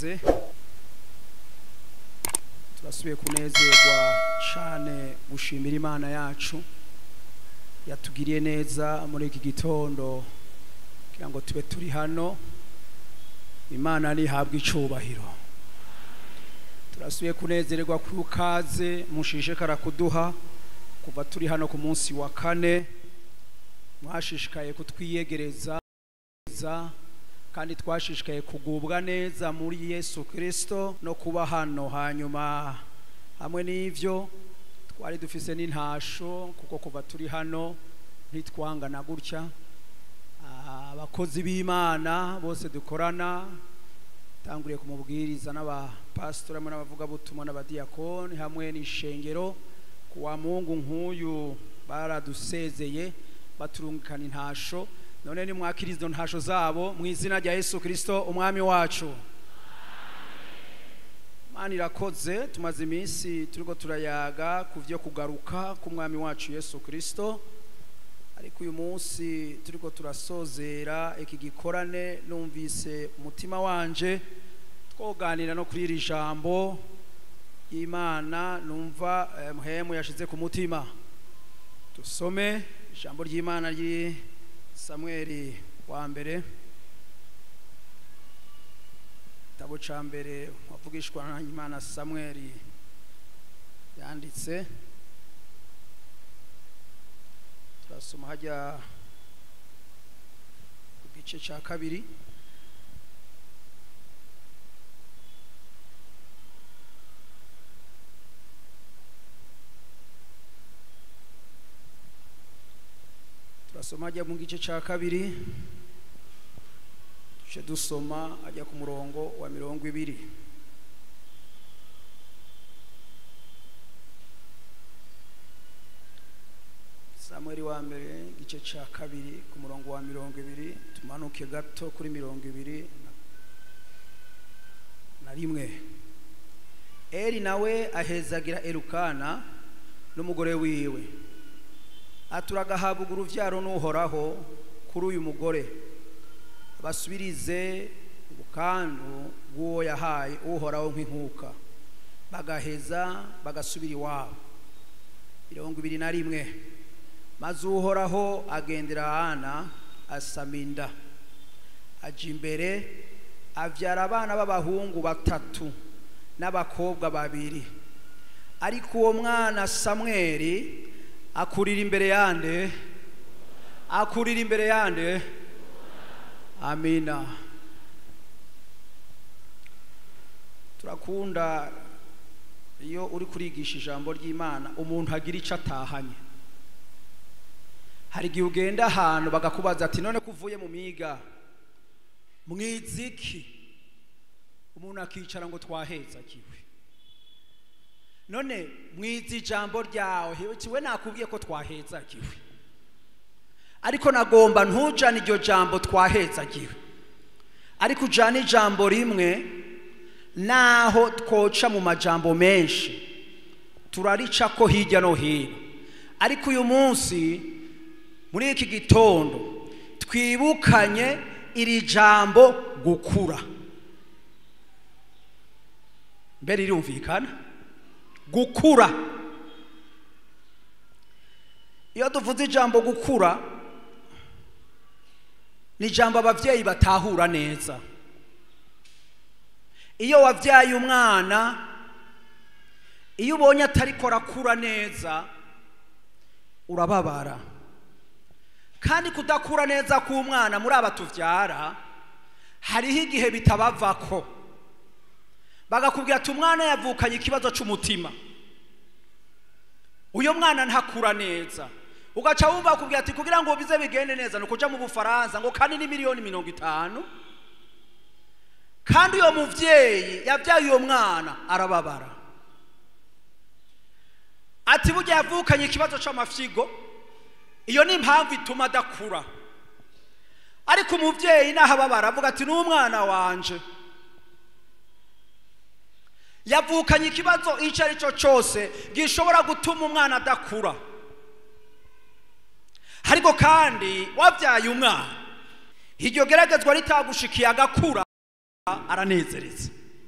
ikaze turasubiye kunezerwa cyane gushimira imana yacu yatugiriye neza muri iki gitondo kugira ngo tube turi hano imana ntihabwe icubahiro turasubiye kunezererwa ku kaze mushishikara kuduha kuva turi hano ku munsi wa kane mwashishikaye kutwiyegereza kandi twashishikaye kugubwa neza muri yesu kirisito no kuba hano hanyuma hamwe n'ibyo twari dufise n'intasho kuko kuva turi hano ntitwangana gutya abakozi b'imana bose dukorana tanguriye ku mubwiriza n'abapasitori hamwe n'abavugabutumwa n'abadiyakoni hamwe n'ishengero ku wa mungu nk'uyu baradusezeye baturungikana intasho none ni mwakira izo ntasho zabo mu izina rya yesu kirisito umwami wacu mani irakoze tumaze iminsi turiko turayaga ku byo kugaruka k'umwami wacu yesu kirisito ariko uyu munsi turiko turasozera iki gikorane numvise umutima wanje twoganira no kuri iri jambo y'imana numva muhemu yashize ku mutima dusome ijambo ry'imana riri samweri wa mbere igitabo cya mbere wavugishwa na imana samweri yanditse turasoma hajya ku gice cya kabiri turasoma hajya mu gice cya kabiri duce dusoma ajya ku murongo wa mirongo ibiri samweri wa mbere igice cya kabiri ku murongo wa mirongo ibiri tumanuke gato kuri mirongo ibiri na rimwe eri nawe ahezagira erukana n'umugore wiwe aturagahabwa uruvyaro n'uhoraho kuri uyu mugore basubirize ubukandu bw'uwo yahaye uhoraho nk'inkuka bagaheza bagasubira iwabo mirongo ibiri na rimwe maze uhoraho agendera hana asama inda aja imbere abyara abana b'abahungu batatu n'abakobwa babiri ariko uwo mwana samweri akurira imbere yande akurira imbere yande amina turakunda iyo uri kurigisha ijambo ry'imana umuntu agira icyo atahanye hari igihe ugenda ahantu bagakubaza ati none ko uvuye mu miga mwiziki umuntu akicara ngo twahezakiwe none mwiza ijambo ryawe kiwe nakubwiye ko twahezagiwe ariko nagomba ntujane iryo jambo twahezagiwe ariko ujane ijambo rimwe naho twoca mu majambo menshi turarica ko hirya no hino ariko uyu munsi muri iki gitondo twibukanye iri jambo gukura mbere rirumvikana gukura iyo tuvuze ijambo gukura ni ijambo ababyeyi batahura neza iyo wabyaye umwana iyo ubonye atari ko arakura neza urababara kandi kudakura neza k'umwana muri aba tubyara hariho igihe bitabavako bagakubwira ati umwana yavukanye ikibazo cy'umutima uyu mwana ntakura neza ugaca wumva bakubwira ati kugira ngo bize bigende neza ni ukuja mu bufaransa ngo kandi ni miliyoni mirongo itanu kandi uyo muvyeyi yabyaye uyo mwana arababara ati burya yavukanye ikibazo c'amafyigo iyo ni impamvu ituma adakura ariko umuvyeyi naho ababara avuga ati n'umwana wanje yavukanye ikibazo icyo ari cyo cyose gishobora gutuma umwana adakura ariko kandi wabyaye umwana iryo geragezwa ritagushikiye agakura aranezereza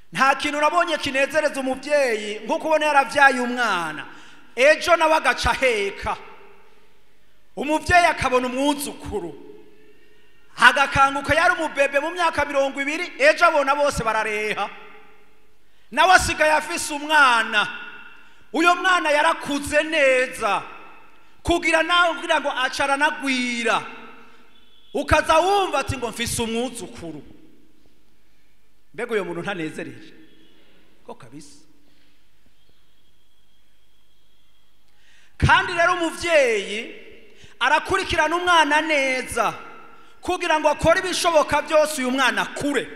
nta kintu nabonye kinezereza umubyeyi nk'uko ubona yaravyaye umwana ejo nawe agaca aheka umubyeyi akabona umwuzukuru agakanguka yari umubebe mu myaka mirongo ibiri ejo abona bose barareha nawe asigaye afise umwana uyo mwana yarakuze neza kugira nawe kugira ngo acaranagwira ukaza wumva ati ngo mfise umwuzukuru mbega uyo muntu ntanezereje ko kabisa kandi rero umuvyeyi arakurikirana umwana neza kugira ngo akore ibishoboka byose uyu mwana akure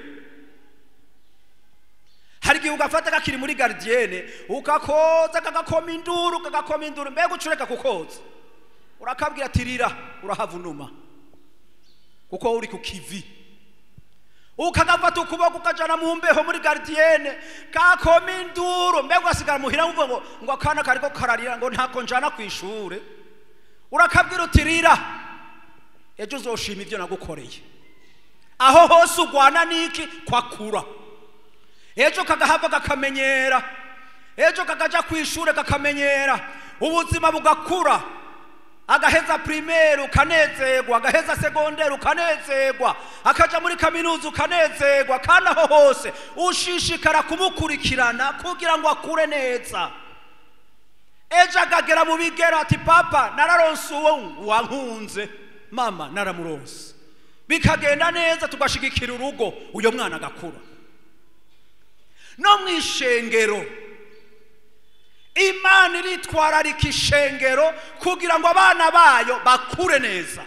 hari igihe ugafata kakiri muri garidiyene ukakoza kagakoma induru kagakoma induru mbega ucureka kukoza urakabwira ati rira urahavunuma kuko uri ku kivi ukagafata ukuboko ukajana mu mbeho muri garidiyene kakoma induru mbega ugasigara muhira wumva ngo ngo akana kariko kararira ngo ntako njana ku ishure urakabwira uti rira ejo uzoshima ibyo nagukoreye aho hose ugwana n'iki kwakura ejo kagahava kakamenyera ejo kakaja ku ishure kakamenyera ubuzima bugakura agaheza primaire ukanezerwa agaheza segondere ukanezerwa akaja muri kaminuza ukanezerwa kandi aho hose ushishikara kumukurikirana kugira ngo akure neza ejo akagera mu bigero ati papa nararonse uwo wankunze mama naramuronse bikagenda neza tugashigikira urugo uyo mwana agakura no mu ishengero imana iritwararika ishengero kugira ngo abana bayo bakure neza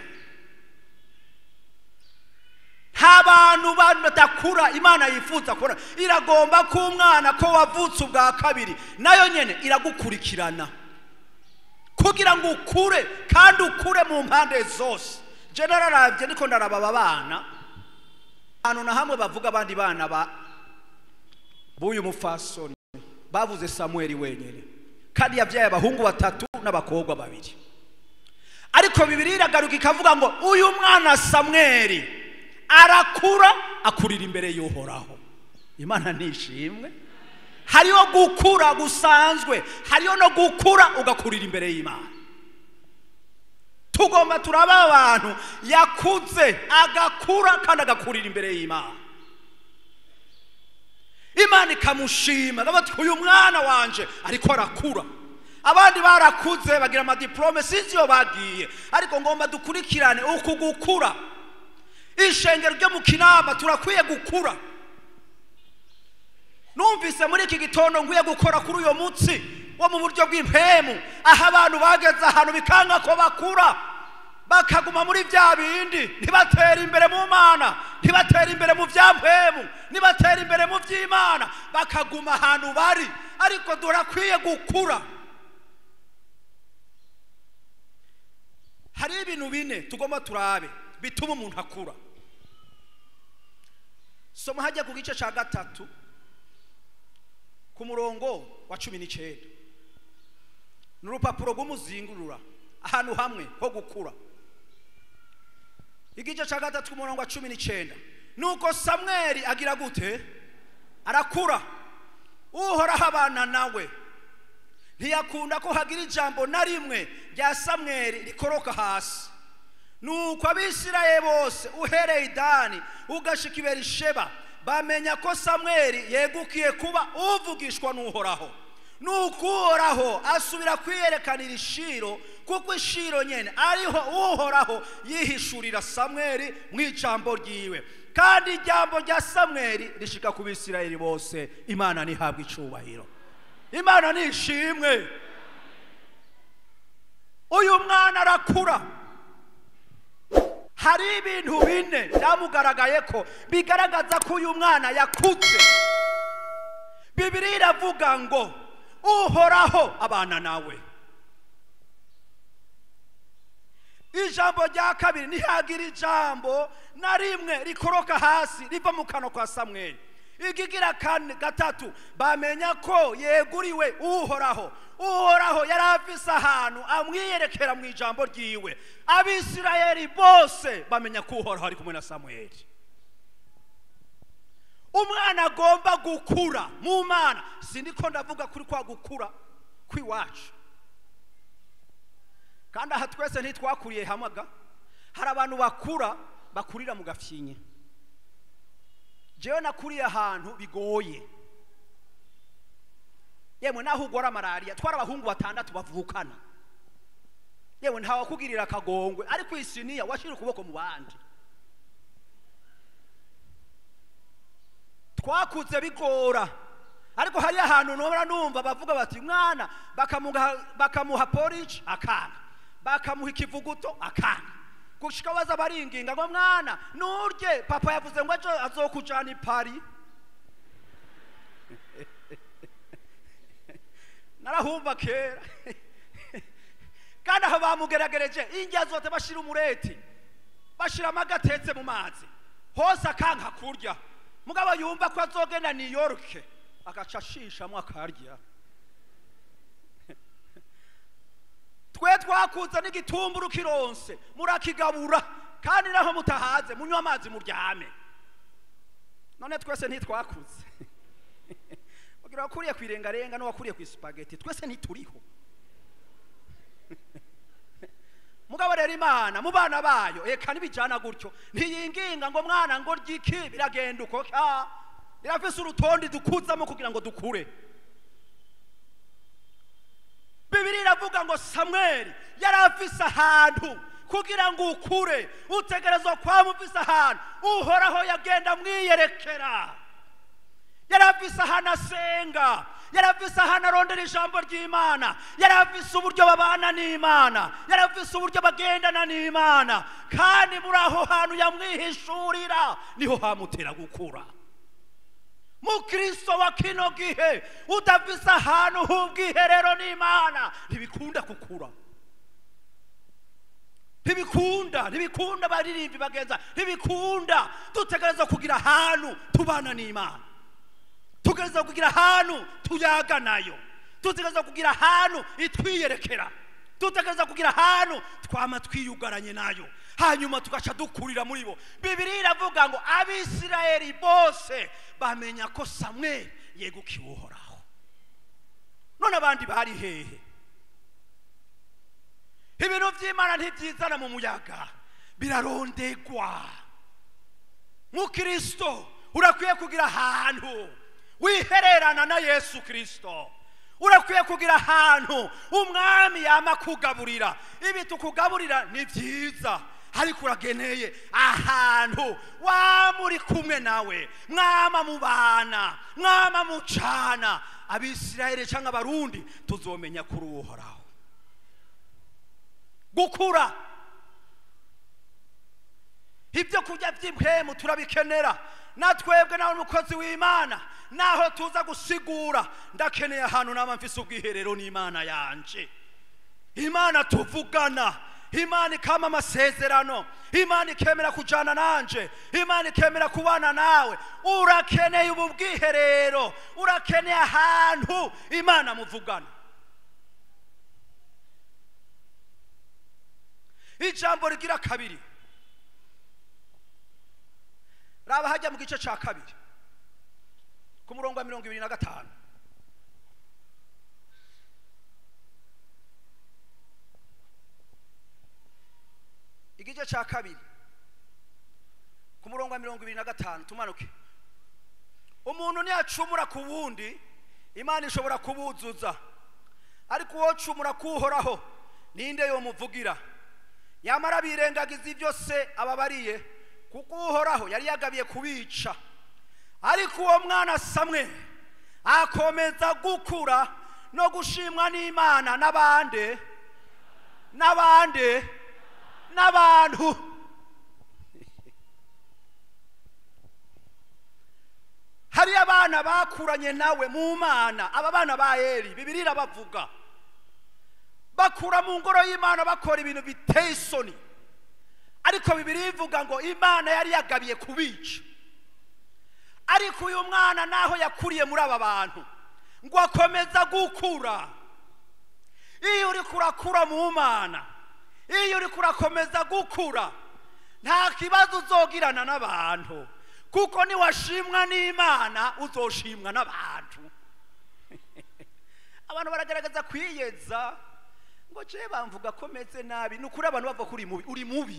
nta bantu badakura imana yifuza kubona iragomba ko umwana ko wavutse ubwa kabiri nayo nyine iragukurikirana kugira ngo ukure kandi ukure mu mpande zose je nararabye niko ndaraba aba bana ahantu na hamwe bavuga abandi bana ba b'uyu mufasoni bavuze samueli wenyine kandi yabyaye abahungu batatu n'abakobwa babiri ariko bibiri iragaruka ikavuga ngo uyu mwana samweli arakura akurira imbere y'uhoraho imana nishimwe hariho gukura gusanzwe hariho no gukura ugakurira imbere y'imana tugomba turaba abantu yakuze agakura kandi agakurira imbere y'imana imana ikamushima bati uyu mwana wanje ariko arakura abandi barakuze bagira amadiplome sinzi iyo bagiye ariko ngomba dukurikirane uku gukura ishengero ryo mu kinama turakwiye gukura numvise muri iki gitondo nkwiye gukora kuri uyu munsi wo mu buryo bw'impemu aho abantu bageze ahantu bikanga ko bakura bakaguma muri bya bindi ntibatere imbere mu mana ntibatere imbere mu bya mpemu ntibatere imbere mu by'imana bakaguma ahantu bari ariko durakwiye gukura hariho ibintu bine tugomba turabe bituma umuntu akura soma hajya ku gice cya gatatu ku murongo wa cumi n'icyenda ni urupapuro rw'umuzingurura ahantu hamwe ho gukura igice cya gatatu ku murongo wa cumi n'icyenda nuko samweri agira gute arakura uhoraho abana nawe ntiyakunda ko hagira ijambo na rimwe rya samweri rikoroka hasi nuko abisiraye bose uhereye idani ugashika ibera isheba bamenya ko samweri yegukiye kuba uvugishwa n'uhoraho nuko uhoraho asubira kwiyerekanira ishiro kuko ishiro nyene ariho uhoraho yihishurira samweri mu ijambo ryiwe kandi ijambo rya samweri rishika ku bisirayeli bose imana ntihabwa icubahiro imana nishimwe uyu mwana arakura hari ibintu bine byamugaragaye ko bigaragaza ko uyu mwana yakutse bibiri iravuga ngo uhoraho abana nawe ijambo rya kabiri ntihagira ijambo na rimwe rikoroka hasi riva mu kanwa kwa samweli ikigira kane gatatu bamenya ko yeguriwe uhoraho uhoraho yari afise ahantu amwiyerekera mu ijambo ryiwe abisirayeli bose bamenya ko uhoraho ari kumwe na samweli umwana agomba gukura mu mana sindiko ndavuga kuri kwa gukura kw'iwacu kandi aha twese ntitwakuriye hamaga hari abantu bakura bakurira mu gafyinye jewe nakuriye ahantu bigoye yemwe naho ugora malariya twari abahungu batandatu bavukana yewe ntawakugirira akagongwe ariko isiniya washira ukuboko mu bandi twakuze bigora ariko hari ahantu nora numva bavuga bati mwana bakamuha bakamuha porridge akanga bakamuha ikivuguto akanga gushika baza baringinga ngo mwana nurye papa yavuze ngo ejo azokujana i Paris narahumva kera kandi aho bamugeragereje indya zote bashira umureti bashira amagatetse mu mazi hose akanka kurya mugabo yumva ko azogenda New York agaca ashishamwo akarya twe twakuze n'igitumburu kironse murakigabura kandi naho mutahaze munywa amazi muryame none twese ntitwakuze ugira wakuriye ku irengarenga n'uwakuriye ku isupageti twese ntituriho mugabo rero imana mu bana bayo eka ntibijyana gutyo ntiyinginga ngo mwana ngo ryiki biragenda uko ka birafise urutonde dukuzamo kugira ngo dukure bibiri iravuga ngo samweli yari afise ahantu kugira ngo ukure utegerezwa kwaba ufise ahantu uhoraho yagenda mwiyerekera yari afise ahantu asenga yari afise ahantu arondera ijambo ry'imana yari afise uburyo babana n'imana yari afise uburyo bagendana n'imana kandi muri aho hantu yamwihishurira niho hamutera gukura mukristo wa kino gihe udafise ahantu h'ubwiherero n'imana ntibikunda gukura ntibikunda ntibikunda baririmbi bagenza ntibikunda dutegereza kugira ahantu tubana n'imana tugereza kugira ahantu tuyaga nayo dutegereza kugira ahantu itwiyerekera dutegereza kugira ahantu twama twiyugaranye nayo hanyuma tugaca dukurira muri bo bibiri iravuga ngo abisirayeli bose bamenya ko samweli yegukiwe uhoraho none abandi bari hehe ibintu by'imana ntibyizana mu muyaga birarondegwa mukristo urakwiye kugira ahantu wihererana na yesu kirisito urakwiye kugira ahantu umwami yama kugaburira ibi tukugaburira ni byiza ariko urageneye ahantu wamuri kumwe nawe mwama mubana mwama mucana abisirayeli cyangwa abarundi tuzomenya kuri uhoraho gukura ibyo kurya by'impemu turabikenera natwebwe nawe umukozi w'imana naho tuza gusigura ndakeneye ahantu naba mfise ubwiherero n'imana yanje imana tuvugana imana ikama amasezerano imana ikemera kujana nanje imana ikemera kubana nawe urakeneye ubu bwiherero urakeneye ahantu imana muvugana ijambo rigira kabiri raba hajya mu gice cya kabiri ku murongo wa mirongo ibiri na gatanu igice cya kabiri ku murongo wa mirongo ibiri na gatanu tumanuke umuntu ntiyacumura ku wundi imana ishobora kubuzuza ariko uwo cumura kuhoraho ninde yomuvugira yamara birengagiza ibyo se ababariye kuko uhoraho yari yagabiye kubica ariko uwo mwana samwe akomeza gukura no gushimwa n'imana n'abandi n'abandi n'abantu hariyo abana bakuranye nawe mu mana aba bana ba eri bibiri irabavuga bakura mu ngoro y'imana bakora ibintu biteye isoni ariko bibiri ivuga ngo imana yari yagabiye kubica ariko uyu mwana naho yakuriye muri aba bantu ngo akomeza gukura iyo uri kurakura mu mana iyo uri kurakomeza gukura nta kibazo uzogirana n'abantu kuko niwashimwa n'imana uzoshimwa n'abantu abantu baragaragaza kwiyeza ngo je bamvuga ko meze nabi ni ukuri abantu bavuga ko uri mubi uri mubi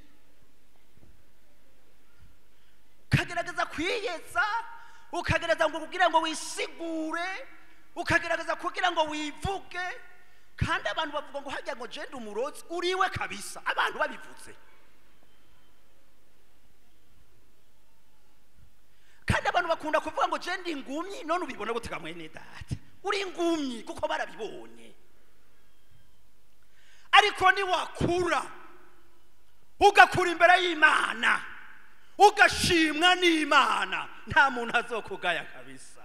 ukagerageza kwiyeza ukagerageza ngo kugira ngo wisigure ukagerageza kugira ngo wivuge kandi abantu bavuga ngo hajya ngo jenda umurozi uriwe kabisa abantu babivuze kandi abantu bakunda kuvuga ngo jenda ingumyi none ubibona gutega mwene data uri ingumyi kuko barabibonye ariko niwakura ugakura imbere y'imana ugashimwa n'imana nta muntu azokugaya kabisa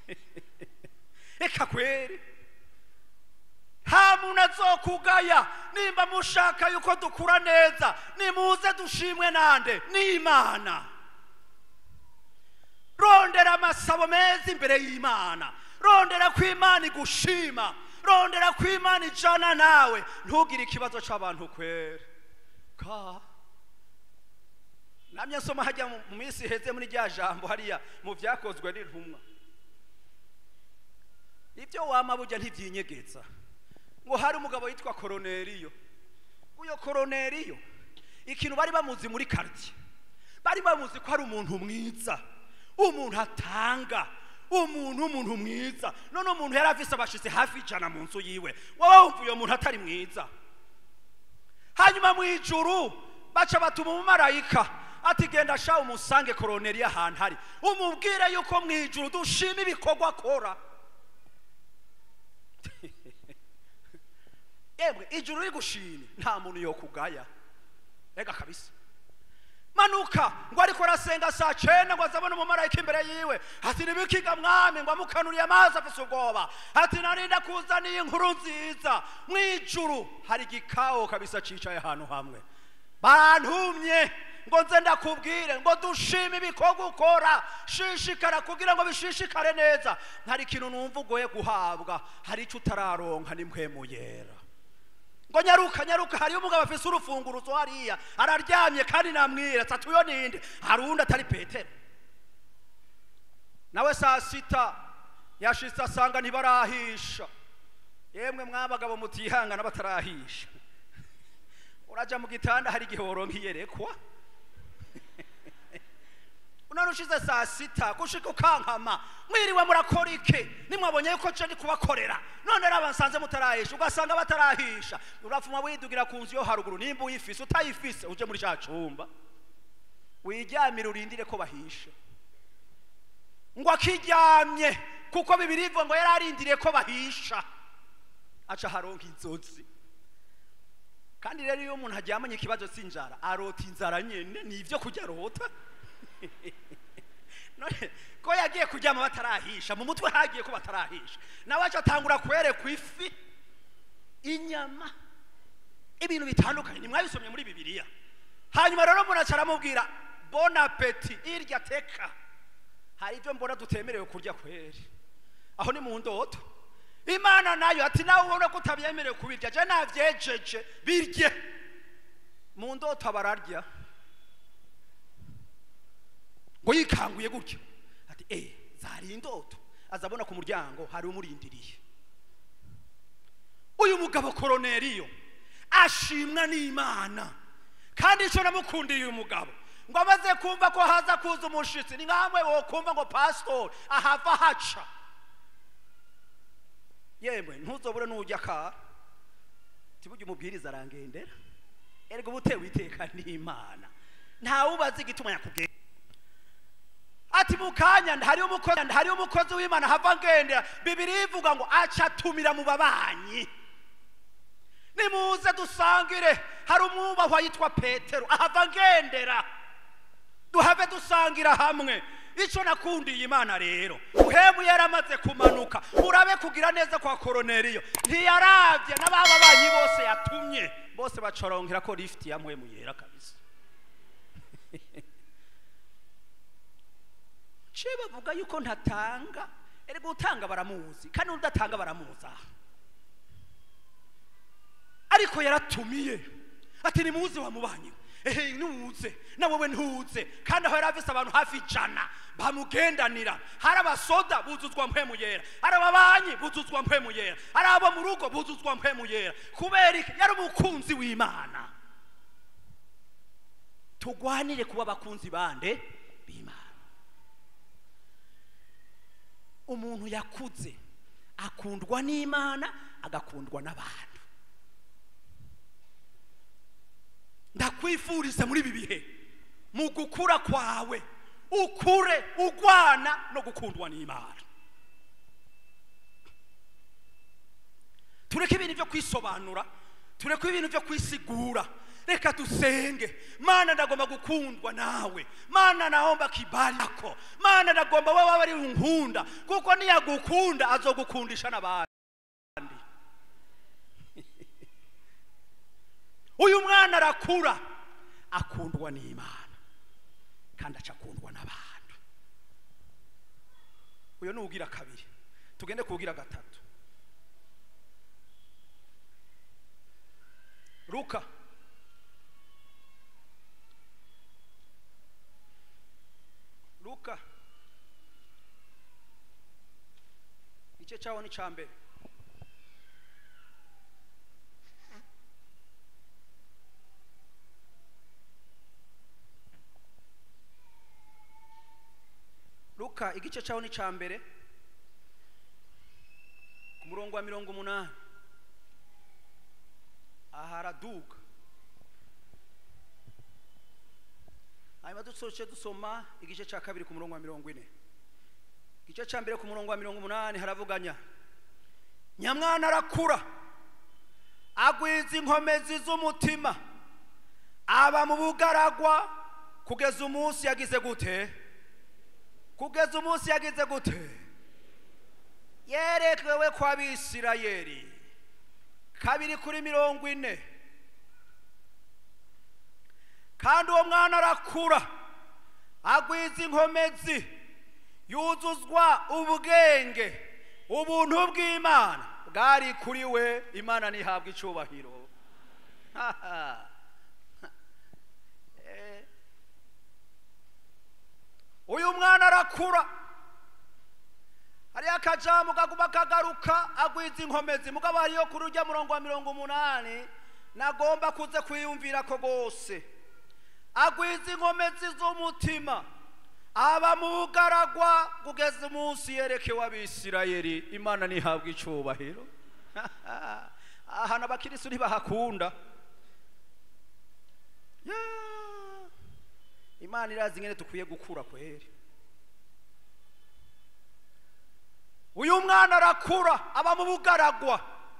reka kweri nta muntu azokugaya nimba mushaka yuko dukura neza nimuze dushimwe nande n'imana rondera amasabo meza imbere y'imana rondera ko imana igushima rondera ko imana ijana nawe ntugire ikibazo cy'abantu kwere ka namye nsoma hajya mu mu minsi iheze muri rya jambo hariya mu byakozwe n'intumwa ibyo wama bujya ntibyinyegetsa ngo hari umugabo witwa koroneriyo uyo koroneriyo ikintu bari bamuzi muri karitsiye bari bamuzi ko ari umuntu mwiza umuntu atanga umuntu umuntu mwiza none umuntu yari afise abashitsi hafi ijana mu nzu yiwe wowe wumva uyo muntu atari mwiza hanyuma mu ijuru baca batuma umumarayika ati genda sha umusange koroneri ahantu hari umubwire yuko mu ijuru dushima ibikorwa akora yemwe ijuru rigushimye nta muntu yokugaya rega kabisa manuka ngo ariko arasenga saa cyenda ngo azabone umumarayika imbere yiwe ati nibikiga mwami ngo amukanuriye amazi afise ubwoba ati narinda kuzaniye inkuru nziza mu ijuru hari igikawo kabisa cicaye ahantu hamwe bantumye ngo nze ndakubwire ngo dushime ibikorwa ukora shishikara kugira ngo bishishikare neza hari ikintu numva ugoye guhabwa hari icyo utararonka n'impwemu yera ngo nyaruka nyaruka hariyo umugabo afise urufunguruzo hariya araryamye kandi namwira ati uyo ninde hari uwundi atari petero nawe saa sita yashitse asanga ntibarahisha yemwe mwabagabo mutihangana batarahisha uraja mu gitanda hari igihe woronka iyerekwa none ushize saa sita gushika ukankama mwiriwe murakora iki nimwabonye yuko je ndi kubakorera none raba nsanze mutarahisha ugasanga batarahisha urapfuma widugira ku nzu yo haruguru nimba uyifise utayifise uje muri ca cumba wiryamire urindire ko bahisha ngo akiryamye kuko bibiri ivuga ngo yari arindiriye ko bahisha aca haronka inzozi kandi rero iyo umuntu aryamanye ikibazo c'inzara arota inzara nyene ni ivyo kurya arota none ko yagiye kuryama batarahisha mu mutwe hagiye ko batarahisha nawe aca atangura kwerekwa ifi inyama ibintu bitandukanye nimwabisomye muri bibiliya hanyuma rero umuntu aca aramubwira bon apeti irya teka hari ibyo mbona tutemerewe kurya kweri aho ni mu ndoto imana nayo ati nawe ubona ko utabyemerewe kubirya je navyejeje birye mu ndoto bararya ngo yikanguye gutyo ati eh zari indoto azabona ku muryango hari umurindiriye uyu mugabo koroneriyo ashimwa n'imana kandi icyo namukundiye uyu mugabo ngo amaze kumva ko haza kuza umushitsi ni nkamwe wo kumva ngo pasitori ahava haca yemwe ntuzobure n'ujya kara tibujye umubwiriza arangendera erega uba utewe iteka n'imana ntawe ubazi igituma yakubwira ati mu kanya hariyo umukozi hariyo umukozi w'imana hava ngendera bibiri ivuga ngo aca atumira mu babanyi nimuze dusangire hari umwubahwa yitwa petero ahava ngendera duhave dusangira hamwe icyo nakundiye imana rero uhemu yaramaze kumanuka urabe kugira neza kwa koroneriyo ntiyarabye n'ababa banyi bose yatumye bose bacoronkera ko lifuti yamuhemu yera kabisa ce bavuga yuko ntatanga erega utanga baramuzi kandi udatanga baramuza ariko yaratumiye ati nimuze wamubanyi ehe ntuze na wowe ntuze kandi aho yari afise abantu hafi ijana bamugendanira hari abasoda buzuzwa mpwemu yera hari ababanyi buzuzwa mpwemu yera hari abo mu rugo buzuzwa mpwemu yera kubera iki yari umukunzi w'imana tugwanire kuba abakunzi bande b'imana umuntu yakuze akundwa n'imana agakundwa n'abantu ndakwifuriza muri ibi bihe mu gukura kwawe ukure ugwana no gukundwa n'imana tureke ibintu byo kwisobanura tureke ibintu byo kwisigura reka dusenge mana ndagomba gukundwa nawe mana naomba kibali yako mana ndagomba wowe waba ari unkunda kuko niyagukunda azogukundisha n'abandi uyu mwana arakura akundwa n'imana kandi aca akundwa n'abantu uyu ni ugira kabiri tugende kugira gatatu luka luka igice cyaho ni cya mbere luka igice cyaho ni cya mbere ku murongo wa mirongo umunani aha haraduga hanyuma dusoje dusoma igice cya kabiri ku murongo wa mirongo ine igice cya mbere ku murongo wa mirongo umunani haravuganya nyamwana arakura agwiza inkomezi z'umutima aba mu bugaragwa kugeza umunsi yagize gute kugeza umunsi yagize gute yerekewe kwa bisirayeli kabiri kuri mirongo ine kandi uwo mwana arakura agwiza inkomezi yuzuzwa ubwenge ubuntu bw'imana bwari kuri we imana ntihabwe icyubahiro Eh. uyu mwana arakura hariyo akajamu kaguma kagaruka agwiza inkomezi mugabo hariyo kuri ujya murongo wa mirongo umunani nagomba kuze kwiyumvira ko rwose agwiza inkomezi z'umutima aba mu bugaragwa kugeza umunsi yerekewe abisirayeli imana ntihabwe icyubahiro ahantu abakirisitu ntibahakunda Ya. imana irazi ingene dukwiye gukura kweri uyu mwana arakura aba mu bugaragwa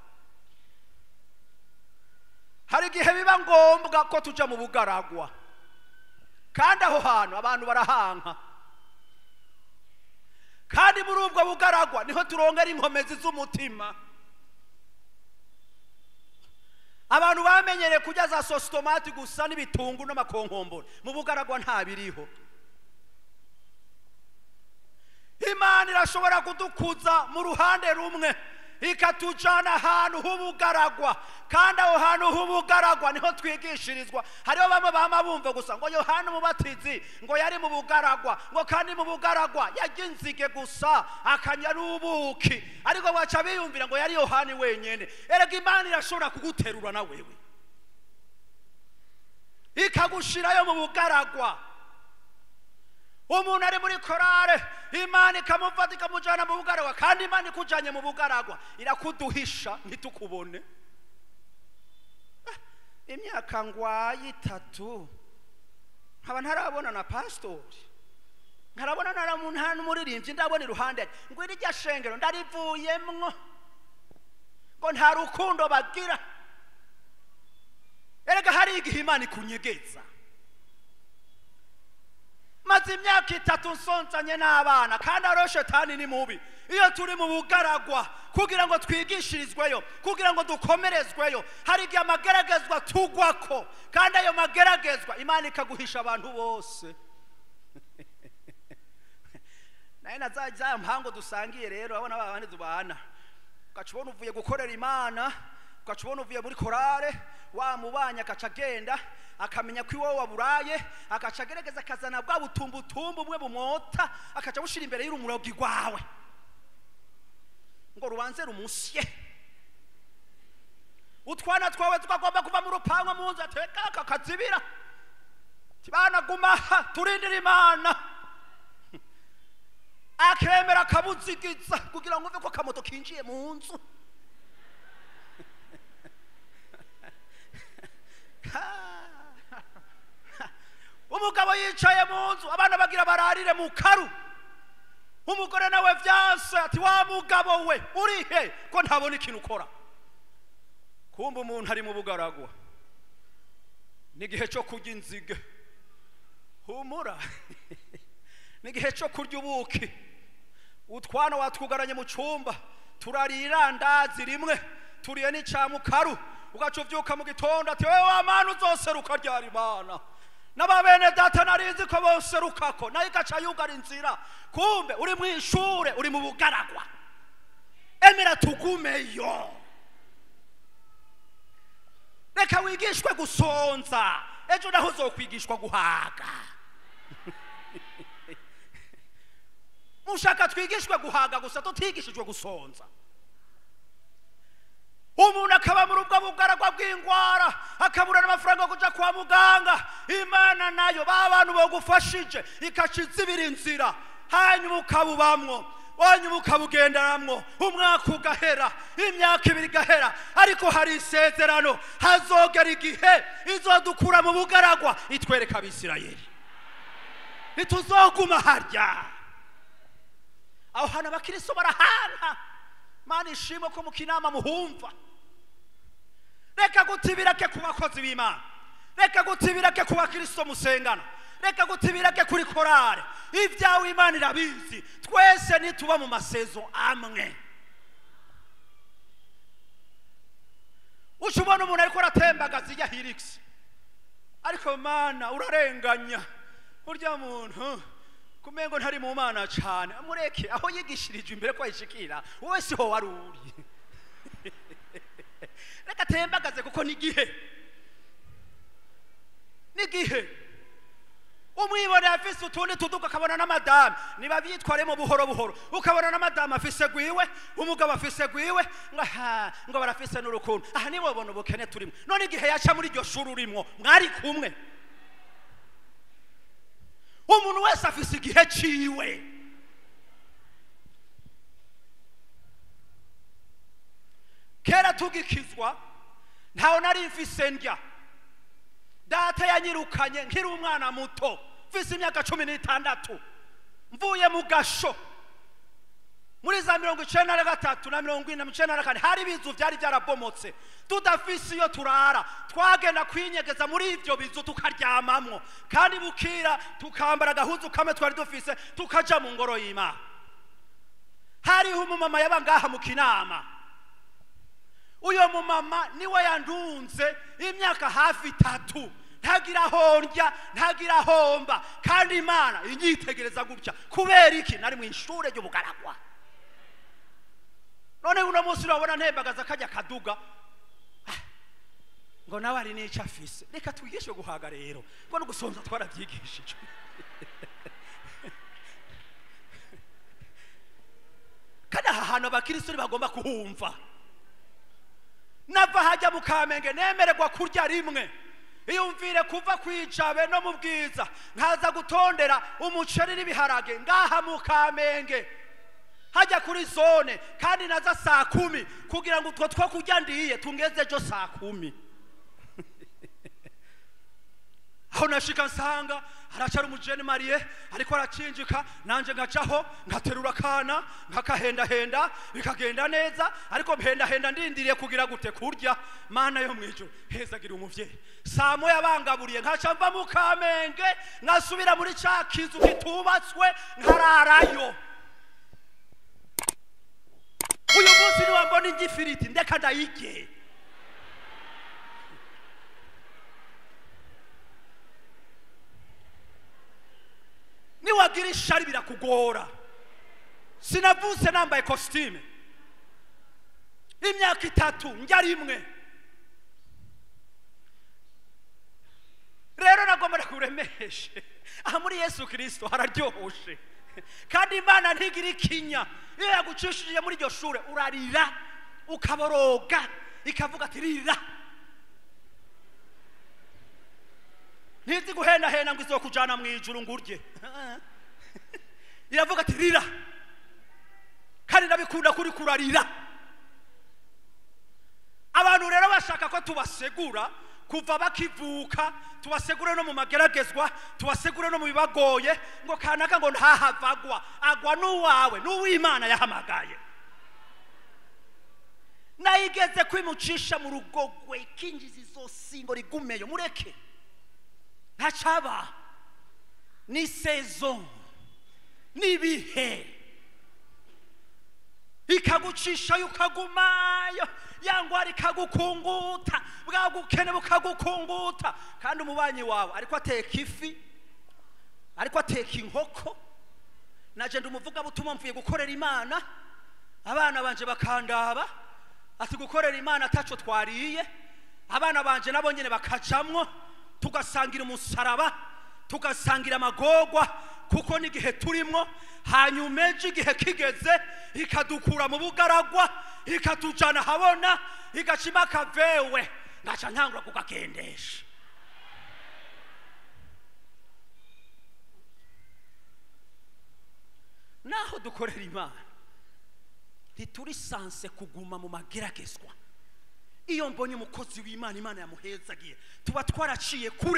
hari igihe biba ngombwa ko tujya mu bugaragwa kandi aho hantu abantu barahanka kandi muri ubwo bugaragwa niho turongera inkomezi z'umutima abantu bamenyereye kurya za sositomati gusa n'ibitungu n'amakonkombore mu bugaragwa nta biriho imana irashobora kudukuza mu ruhande rumwe ikatujyana ahantu h'ubugaragwa kandi aho hantu h'ubugaragwa niho twigishirizwa hariho bamwe bama bumva gusa ngo yohani umubatizi ngo yari mu bugaragwa ngo kandi mu bugaragwa yarya inzige gusa akanywa n'ubuki ariko baca biyumvira ngo yari yohani wenyine erega imana irashobora kuguterura na wewe ikagushirayo mu bugaragwa umuntu ari muri korale imana ikamufata ikamujyana mu bugaragwa kandi imana ikujyanye mu bugaragwa irakuduhisha ntitukubone Ah, imyaka ngwaye itatu nkaba ntarabona na pasitori ntarabona nta n'umuririmbyi ndabona iruhande ngo irya shengero ndarivuyemwo ngo nta rukundo bagira erega hari igihe imana ikunyegeza maze imyaka itatu nsonsanye n'abana kandi ariyo shetani ni mubi iyo turi mu bugaragwa kugira ngo twigishirizweyo kugira ngo dukomerezweyo hari igihe amageragezwa tugwako kandi ayo mageragezwa imana ikaguhisha abantu bose nayo na za za mpango dusangiye rero abona ba bandi tubana ugaca ubona uvuye gukorera imana ugaca ubona uvuye muri korale wa mubanya agaca agenda akamenya ko iwowe waburaye agaca agerageza akazana bwa butumbutumbu bumwe bumwota akaca bushira imbere y'urumurogi rwawe ngo rubanze rumusye utwana twawe tukagomba kuva mu rupangu mu nzu ateka kakazibira tibana guma aha turindire imana akemera akabuzigiza kugira ngo uve ko akamoto kinjiye mu nzu umugabo yicaye mu nzu abana bagira bararire mu karu umugore nawe vyase ati wa mugabo we uri he ko ntabona ikintu ukora kumva umuntu ari mu bugaragwa n'igihe cyo kurya inzige humura n'igihe cyo kurya ubuki utwana watwugaranye mu cyumba turarira ndazi rimwe turiye n'icyamukaru ugaca uvyuka mu gitondo ati wewe wa mana uzoseruka ryari mana n'ababene data narizi ko boserukako nayo igaca yugara inzira kumbe uri mu ishure uri mu bugaragwa emera tugumeyo reka wigishwe gusonza ejo naho uzokwigishwa guhaga mushaka twigishwe guhaga gusa tutigishijwe gusonza umuntu akaba muri ubwo bugaragwa bw'indwara akabura n'amafaranga yo kujya kwa muganga imana nayo ba bantu bagufashije ikaca izibira inzira hanyuma ukabubamwo wanyuma ukabugenderamwo umwaka ugahera imyaka ibiri igahera ariko hari isezerano hazogera igihe izodukura mu bugaragwa itwereka abisirayeli ntituzoguma harya aho hantu abakiristo barahanka mana ishimwe ko mu kinama muhumva reka gutibirake ku bakozi b'imana reka gutibirake ku bakristo musengana reka gutibirake kuri korale ibyawe imana irabizi twese nituba mu masezo amwe uca ubona umuntu ariko aratembagaza ijya hirigisi ariko mana urarenganya burya muntu kumengo ntari mu mana cyane mureke aho yigishirije imbere ko ayishikira wowe siho wari uri reka atembagaze kuko n'igihe n'igihe umwibone afise utundi tuduka akabona n'amadamu niba byitwaremo buhoro buhoro ukabona n'amadamu afise gwiwe umugabo afise gwiwe ngo aha ngo barafise n'urukundo aha nibo bona ubukene turimo none igihe yaca muri iryo shuri urimo mwari kumwe umuntu wese afise igihe ciwe kera tugikizwa ntawe nari mfise ndya data yanyirukanye nkiri umwana muto mfise imyaka cumi n'itandatu mvuye mu gasho muri za mirongo icenda na gatatu na mirongo ine na icenda na kane hari ibizu vyari vyarabomotse tudafise iyo turara twagenda kwinyegeza muri ivyo bizu tukaryamamwo kandi bukira tukambara agahuzu kamwe twari dufise tukaja mu ngoro y'imana hariho umumama yaba ngaha mu kinama uyo mumama niwe yandunze imyaka hafi itatu ntagira aho ndya ntagira aho mba kandi imana inyitegereza gutya kubera iki nari mu ishure ry'ubugaragwa none uno munsi urabona ntembagaza kajya kaduga Ah, ngo nawe ari n'icyo afise reka twigishe guhaga rero ngo no gusonza twarabyigishije kandi aha hantu abakristo bagomba kuhumva nava hajya mu kamenge nemererwa kurya rimwe iyumvire kuva ku ijabe no mu bwiza nkaza gutondera umuceri n'ibiharage ngaha mu kamenge hajya kuri zone kandi naza saa kumi kugira ngo utwo two kurya ndiye tungeze ejo saa kumi aho nashika nsanga haracara umujeni mariye ariko aracinjika nanje ngacaho ngaterura akana nkakahendahenda bikagenda neza ariko mhendahenda ndindiriye kugira gute kurya mana yo mwijuru hezagira umuvyeyi saa moya bangaburiye nkaca mva mu kamenge nkasubira muri ca kizu kitubatswe nkararayo uyu munsi niwambona igifiriti ndeka ndayirye niwagira ishari birakugora sinavutse nambaye kositime imyaka itatu njya rimwe rero nagomba kuremeshe aha muri yesu kirisito hararyohoshe kandi imana ntigira ikinya iyo yagucishije muri iryo shuri urarira ukaboroga ikavuga ati rira ntizi guhendahenda ngo izokujyana mu ijuru ngo urye iravuga ati rira kandi ndabikunda kuri kurarira abantu rero bashaka ko tubasegura kuva bakivuka tubasegure no mu mageragezwa tubasegure no mu bibagoye ngo kanaka ngo ntahavagwa agwa n'uwawe n'uw'imana yahamagaye nayigeze kwimucisha mu rugogwe ikinjiza izosi ngo rigumeyo mureke ntacaba ni sezo n'ibihe ikagucishayo ukagumayo yangwara ikagukunguta bwa bukene bukagukunguta kandi umubanyi wawe ariko ateka ifi ariko ateka inkoko naje ndi umuvugabutumwa mvuye gukorera imana abana banje bakandaba ati gukorera imana ataco twariye abana banje nabo nyene bakajamwo tugasangira umusaraba tugasangira amagorwa kuko n'igihe turimwo hanyuma ejo igihe kigeze ikadukura mu bugaragwa ikatujana habona igacima akavewe ngaca ntangura kukagendesha naho dukorera imana ntituri sanse kuguma mu mageragezwa iyo mbonye umukozi w'imana imana yamuhezagiye tuba twaraciye kure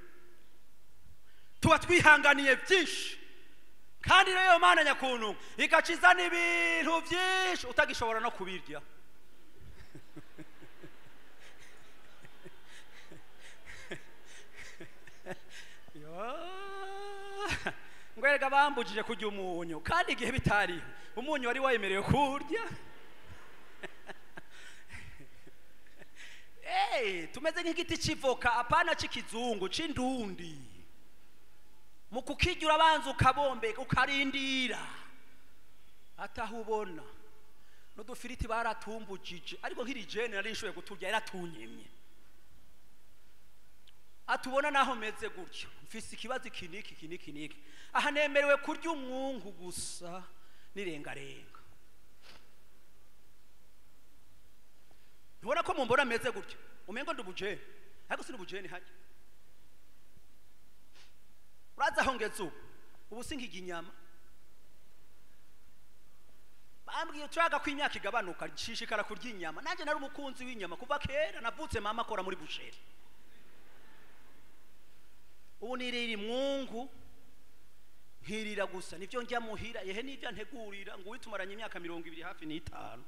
tuba twihanganiye byinshi kandi rero mana nyakuntu igaciza n'ibintu byinshi utagishobora no kubirya ngwerega bambujije kurya umunyu kandi igihe bitariho umunyu wari wemerewe kurya Hey, tumeze nk'igiti cy'ivoka apana cy'ikizungu c'indundi mu kukirya urabanza ukabombeka ukarindira ataho ubona n'udufiriti baratumbujije ariko nk'iri jene nari nshoboye kuturya yaratunyemye atubona naho meze gutyo mfise ikibazo iki niki iki niki niki aha nemerewe kurya umwungu gusa n'irengarenga ntubona ko mumbona ameze gutyo umengo ndi ubujene ariko si ubujene hajya urazi aho ngeze ubu ubu sinkiga inyama bambwiye turaga ko imyaka igabanuka nshishikara kurya inyama nanjye nari umukunzi w'inyama kuva kera navutse mama akora muri busheri ubu nirira imwungu nkirira gusa nibyo njya muhira yehe n'ibyo ntegurira ngo uwitumaranye imyaka mirongo ibiri hafi n'itanu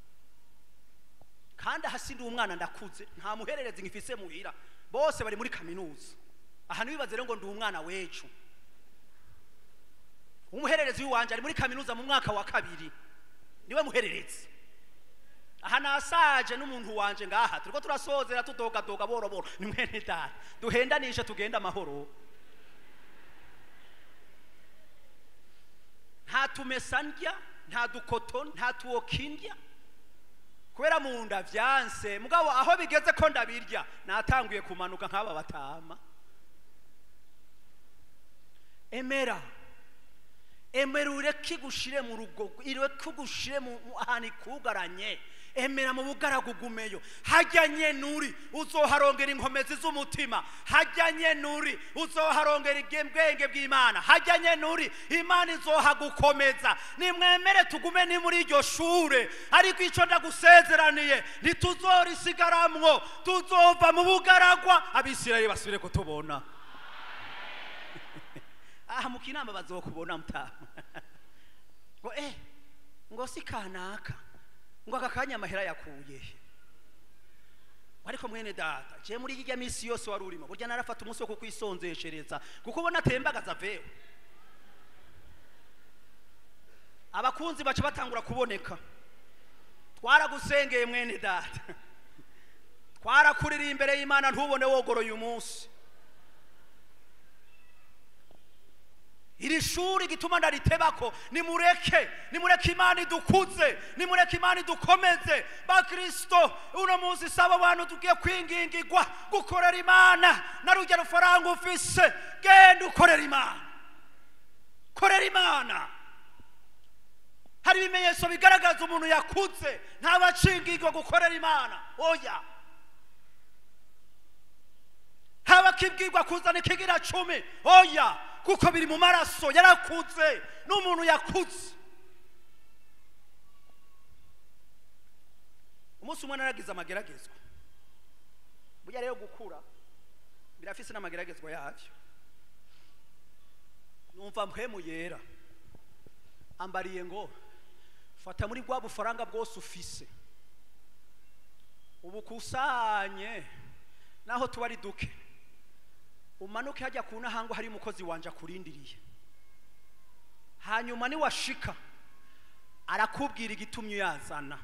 kandi aha sindi umwana ndakuze nta muhererezi ngifise muhira bose bari muri kaminuza aha ntibibaze rero ngo ndi umwana w'ejo umuhererezi w'iwanje ari muri kaminuza mu mwaka wa kabiri niwe muhererezi aha nasaje n'umuntu wanje ngaha turiko turasozera tudogadoga boro boro ni mwene data duhendanishe tugenda amahoro nta tumesa ndya nta dukoto nta tuwoki ndya kubera mu nda vyanse mugabo aho bigeze ko ndabirya natanguye kumanuka nk'aba batama emera emera ureke igushire mu rugo ireke ugushire mu mu- ahantu ikugaranye emera mu bugaragu gumeyo hajya nyenuri uzoharongera inkomezi z'umutima hajya nyenuri uzoharongera ubwenge bw'imana hajya nyenuri imana izohagukomeza nimwemere tugume ni muri iryo shure ariko icyo ndagusezeraniye ntituzorisigaramwo tuzova mu bugaragwa abisirayeli basubire kutubona aha mu kinama bazokubona mutama ngo eh ngo si kanaka ngo aka kanya amahera yakuye he ariko mwene data je muri irya minsi yose wari urimo burya narafata umunsi wo kukwisonzeshereza kuko ubona atembagaza vewe abakunzi baca batangura kuboneka twaragusengeye mwene data twarakuririye imbere y'imana ntubone wogoroye umunsi iri shuri gituma ndaritebako nimureke nimureke imana idukuze nimureke imana idukomeze bakristo uno munsi saba abantu tugiye kwingingirwa gukorera imana na rujya rufaranga ufise genda ukorera imana korera imana hari ibimenyetso bigaragaza umuntu yakuze ntabacingirwa gukorera imana oya haba akibwirwa kuzana ikigira cumi oya kuko biri mu maraso yarakuze n'umuntu yakuze umunsi umwe naragize amageragezwa burya rero gukura birafise n'amageragezwa yabyo numva mpwemu yera ambariye ngo fata muri bwa bufaranga bwose ufise ubukusanye naho tuba ari duke umanuke hajya ku nahangwa hari umukozi wanje akurindiriye hanyuma niwashika arakubwira igitumye uyazana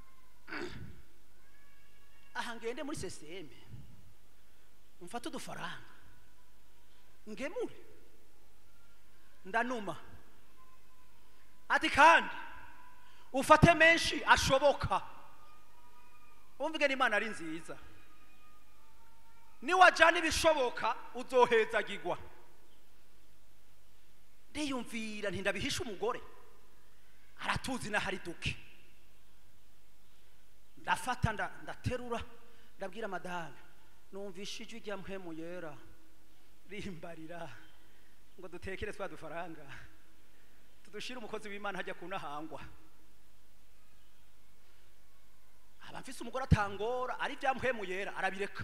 aha ngende muri seseme mfate udufaranga ngemure ndanuma ati kandi ufate menshi ashoboka umvige n'imana ari nziza niwajyana ibishoboka uzohezagirwa ndiyumvira ntindabihisha umugore aratuzi n'ahari duke ndafata ndaterura ndabwira madame numvishe ijwi rya mpemu yera rimbarira ngo dutekere twa dufaranga tudushire umukozi w'imana hajya kunahangwa aba mfise umugore atangora ari bya mpemu yera arabireka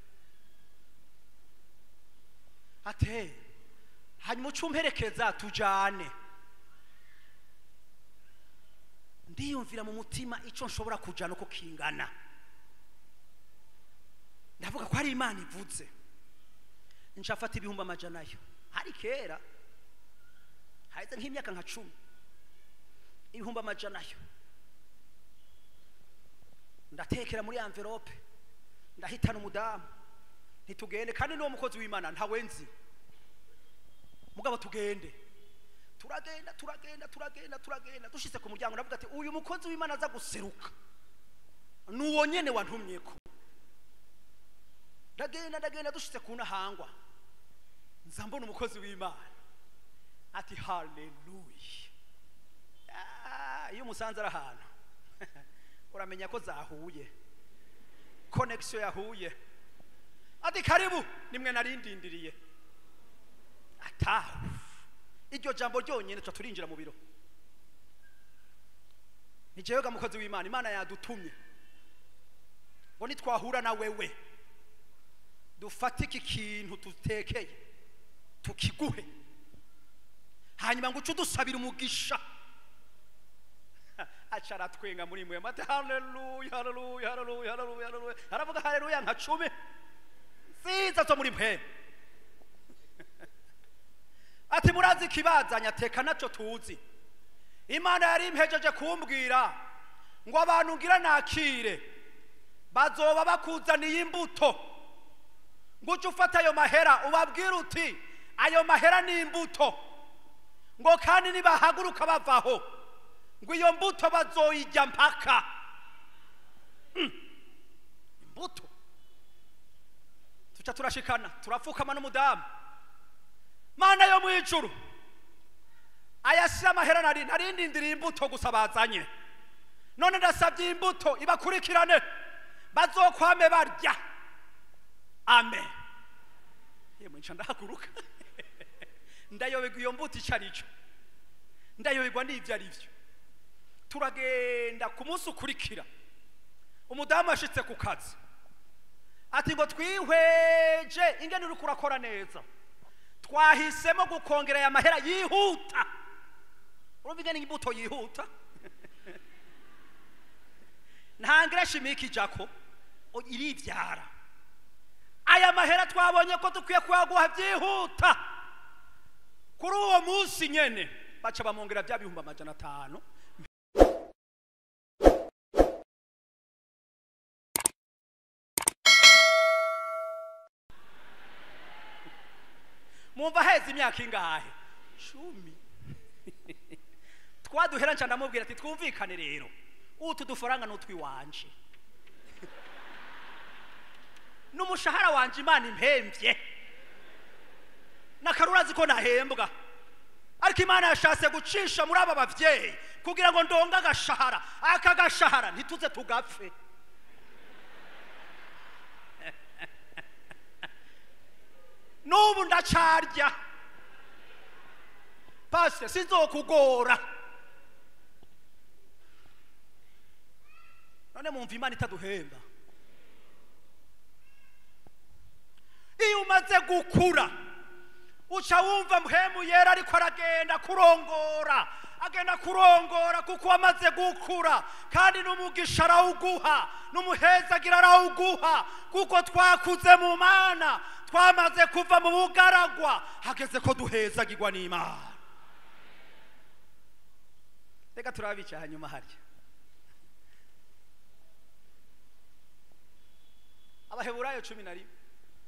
ate hanyuma ucumperekeza tujane ndiyumvira mu mutima icyo nshobora kujana uko kingana ndavuga ko hari imana ivuze nshafata ibihumbi amajana yo hari kera haheze nk'imyaka nka cumi ibihumbi amajana yo ndatekera muri amverope ndahitana umudamu ntitugende kandi n'uwo mukozi w'imana ntawe nzi mugabo tugende turagenda turagenda turagenda turagenda dushyize ku muryango ndavuga ati uyu mukozi w'imana aza guseruka ni uwo nyene wantumye ko ndagenda ndagenda dushyize ku nahangwa nza mbona umukozi w'imana ati haleluya iyo umusanze ari ahantu uramenya ko zahuye konekisiyo yahuye ati karibu nimwe narindindiriye atahu iryo jambo ryonyine tuba turinjira mu biro ni jewe ga mukozi w'imana imana yadutumye ngo nitwahura na wewe dufate iki kintu dutekeye tukiguhe hanyuma ngo uce udusabira umugisha aca aratwenga muri mwe mate haleluya haleluya haleluya haleluya haleluya aravuga haleluya nka cumi nziza zo muri mwe ati murazi ikibazanya teka nacyo tuzi imana yari impejeje kumbwira ngo abantu ngira nakire bazoba bakuzaniye imbuto ngo ujye ufata ayo mahera ubabwire uti ayo mahera ni imbuto ngo kandi nibahaguruka bavaho ngo iyo mbuto bazoyijya mpaka imbuto tuca turashikana turapfukama n'umudamu mana yo mu ijuru ayashyira amahera nari narindindiriye imbuto gusa bazanye none ndasabye imbuto ibakurikirane bazokwame barya amen yemwe nca ndahaguruka ndayoberwa iyo mbuto icyo ari cyo ndayoberwa n'ibyo ari byo turagenda ku munsi ukurikira umudamu yashitse ku kazi ati ngo twihweje ingene uri kurakora neza twahisemo gukongera aya mahera yihuta urumva ingene imbuto yihuta ntangira shimika ijako iribyara aya mahera twabonye ko dukwiye kuyaguha byihuta kuri uwo munsi nyene baca bamwongera bya bihumbi amajana atanu mwumva heza imyaka ingahe cumi twaduhera nca ndamubwira ati twumvikane rero utu dufaranga ni utwiwanje n'umushahara wanje imana impembye nakarurazi ko nahembwa ariko imana yashatse gucisha muri aba bavyeyi kugira ngo ndonge agashahara aka gashahara ntituze tugapfe n'ubu ndacarya pasite sinzokugora none mumva imana itaduhemba iyo umaze gukura uca wumva mpemu yera ariko aragenda kurongora agenda kurongora kuko wamaze gukura kandi n'umugisha arawuguha n'umuhezagira arawuguha kuko twakuze mu mana twamaze kuva mu bugaragwa hageze ko duhezagirwa n'imana reka turabica hanyuma harya abaheburayo cumi na rimwe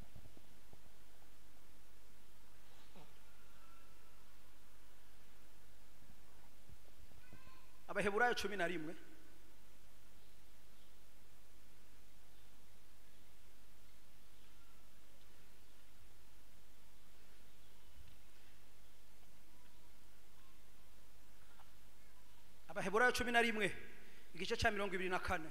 abaheburayo cumi na rimwe abaheburayo cumi na rimwe igice cya mirongo ibiri na kane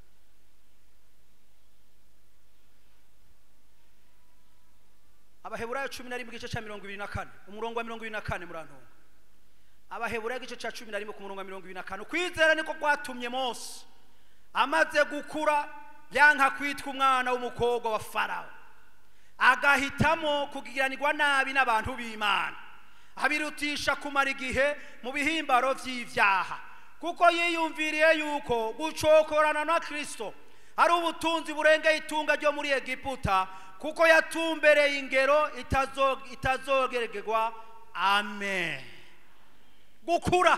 abaheburayo cumi na rimwe igice cya mirongo ibiri na kane umurongo wa mirongo ibiri na kane murantunga abaheburayo igice cya cumi na rimwe ku murongo wa mirongo ibiri na kane ukwizera niko kwatumye mose amaze gukura yanka kwitwa umwana w'umukobwa wa farawo agahitamo kugiranirwa nabi n'abantu b'imana abirutisha kumara igihe mu bihimbaro by'ibyaha kuko yiyumviriye yuko gucokorana na kirisito ari ubutunzi burengeye itunga ryo muri egiputa kuko yatumbereye ingero itazogerwa amen gukura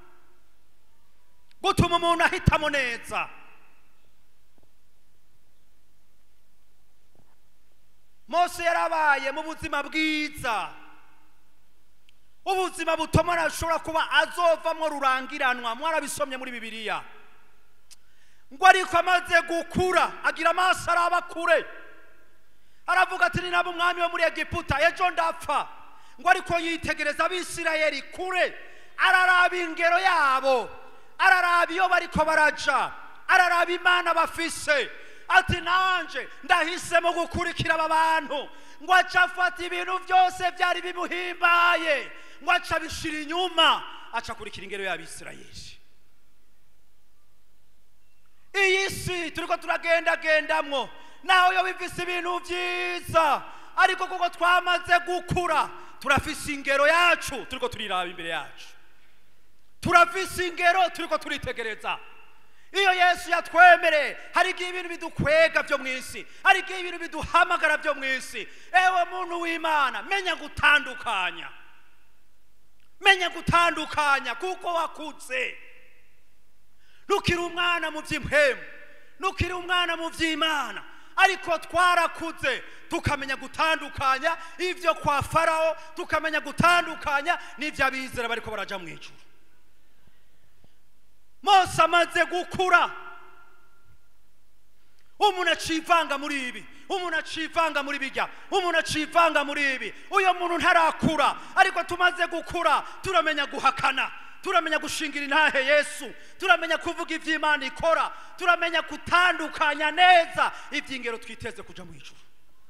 gutuma umuntu ahitamo neza mose yarabaye mu buzima bwiza ubuzima butomora ashobora kuba azovamo rurangiranwa mwarabisomye muri bibiliya ngo ariko amaze gukura agira amaso araba kure aravuga ati ni nabo umwami wo muri egiputa ejo ndapfa ngo ariko yitegereza abisirayeli kure araraba ingero yabo araraba iyo bariko baraja araraba imana bafise ati nanje ndahisemo gukurikira aba bantu ngo aca afata ibintu byose byari bimuhimbaye ngo aca abishira inyuma aca akurikira ingero y'abisirayeli iyi si turiko turagendagendamwo naho yo bifise ibintu byiza ariko kuko twamaze gukura turafise ingero yacu turiko turiraba imbere yacu turafise ingero turiko turitegereza iyo yesu yatwemereye hari igihe ibintu bidukwega byo mu isi hari igihe ibintu biduhamagara byo mu isi ewe muntu w'imana menya gutandukanya menya gutandukanya kuko wakutse ntukiri umwana mu by'impemu ntukiri umwana mu by'imana ariko twarakuze tukamenya gutandukanya ibyo kwa farawo tukamenya gutandukanya n'ibyo abizera bariko baraja mu ijuru mose amaze gukura umuntu acivanga muri ibi umuntu acivanga muri bijya umuntu acivanga muri ibi uyo muntu ntarakura ariko tumaze gukura turamenya guhakana turamenya gushingira intahe yesu turamenya kuvuga iby'imana ikora turamenya gutandukanya neza iby'ingero twiteze kuja mu ijuru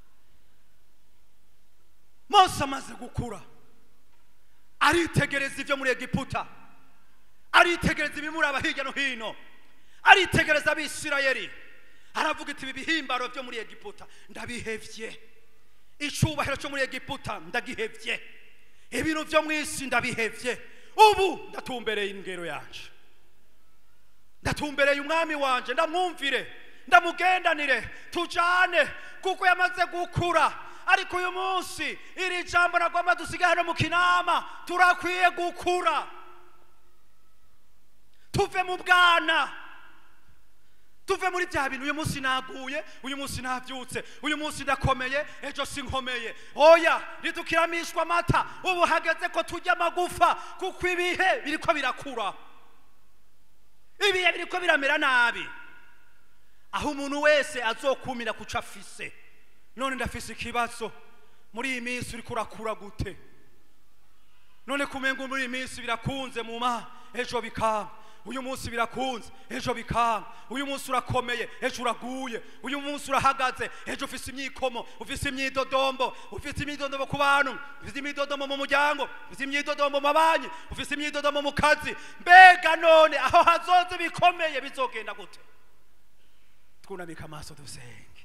mose amaze gukura aritegereza ibyo muri egiputa aritegereza ibimuraba hirya no hino aritegereza abisirayeli aravuga iti ibi bihimbaro byo muri egiputa ndabihevye icubahiro cyo muri egiputa ndagihevye ibintu byo mu isi ndabihevye ubu ndatumbereye ingero yanje ndatumbereye umwami wanje ndamwumvire ndamugendanire tujane kuko yamaze gukura ariko uyu munsi iri jambo nagomba dusigaye hano mu kinama turakwiye gukura tuve mu bwana tuve muri bya bintu uyu munsi naguye uyu munsi nabyutse uyu munsi ndakomeye ejo sinkomeye oya ntidukiramishwa amata ubu hageze ko tujya amagufa kuko ibihe biriko birakura ibihe biriko biramera nabi aho umuntu wese azokumira kuco afise none ndafise ikibazo muri iyi minsi uriko urakura gute none kumenga muri iyi minsi birakunze mu ma ejo bikanga uyu munsi birakunze ejo bikanga uyu munsi urakomeye ejo uraguye uyu munsi urahagaze ejo ufise imyikomo ufise imyidodombo ufise imyidodombo ku bantu ufise imyidodombo mu muryango ufise imyidodombo mu mabanki ufise imyidodombo mu kazi mbega none aho hazoze bikomeye bizogenda gute twunamika amaso dusenge